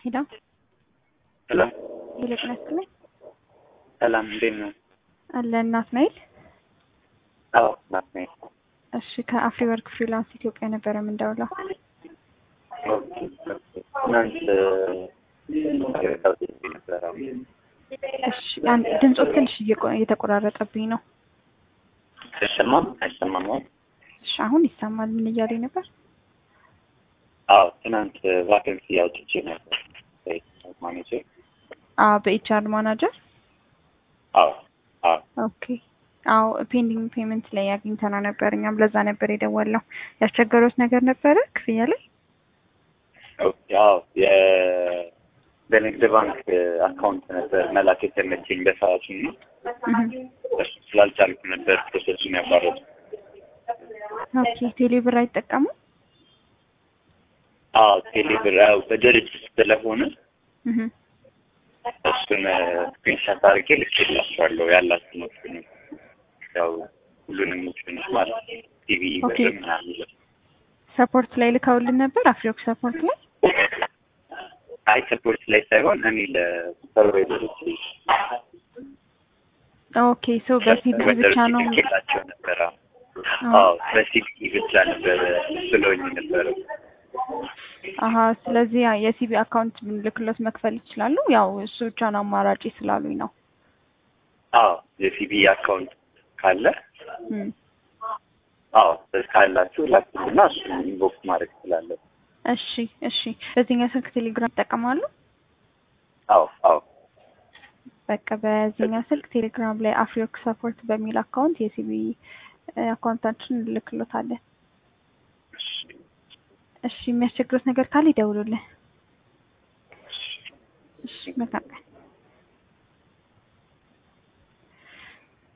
ሄሎ ሄሎ ሄሎ ጤና ይስጥልኝ ሰላም፣ እንዴት ነው? አለ ናትናኤል። አዎ ናት ነኝ። እሺ ከአፍሪ ወርክ ፍሪላንስ ኢትዮጵያ ነበረ የምንደውለው። ኦኬ፣ ኦኬ። ትናንት ታውቂ ነበረ። እሺ ያን ድምፆት ትንሽ እየቆ- እየተቆራረጠብኝ ነው። አይሰማም? አይሰማም? አሁን? እሺ አሁን ይሰማል። ምን እያለኝ ነበር? አዎ ትናንት ቫኬንሲ አውጥቼ ነበር ማኔጀር። አዎ በኤችአር ማናጀር። አዎ አዎ ኦኬ አዎ ፔንዲንግ ፔመንት ላይ አግኝተና ነበር። እኛም ለዛ ነበር የደወልነው። ያስቸገሩት ነገር ነበረ ክፍያ ላይ? ኦኬ፣ አዎ የ- በንግድ ባንክ አካውንት ነበር መላክ የተመቸኝ በሰዓቱ ነው። እህ እሱ ስላልቻልኩ ነበር ፕሮሰሱን ያቋረጡ። ኦኬ ቴሌ ብር አይጠቀሙ? አዎ ቴሌብር ያው በድርጅት ስለሆነ እህ እሱን ስክሪንሻት አድርጌ ልኬላቸዋለሁ ያላችሁ ኦፕሽን ያው ሁሉንም ኦፕሽኖች ማለት ቲቪ ኦኬ። ብር ምናምን ሰፖርት ላይ ልከውልን ነበር። አፍሪወርክ ሰፖርት ላይ አይ ሰፖርት ላይ ሳይሆን እኔ ለሱፐርቫይዘሮች ኦኬ ሶ በሲቪ ብቻ ነው ልኬላቸው ነበረ። አዎ በሲቪ ብቻ ነበረ ብለውኝ ነበረ። አሀ ስለዚህ ያ የሲቢ አካውንት ብንልክሎት መክፈል ይችላሉ። ያው እሱ ብቻ ነው አማራጭ ስላሉኝ ነው። አዎ የሲቪ አካውንት ካለ እም። አዎ ካላችሁ ላኩና እሱን ኢንቦክስ ማድረግ እችላለሁ። እሺ እሺ። በዚህኛው ስልክ ቴሌግራም ይጠቀማሉ? አዎ አዎ በቃ በዚህኛው ስልክ ቴሌግራም ላይ አፍሪወርክ ሰፖርት በሚል አካውንት የሲቢ አካውንታችን እንልክሎታለን። እሺ የሚያስቸግሩት ነገር ካለ ይደውሉልን። እሺ መልካም ቀን።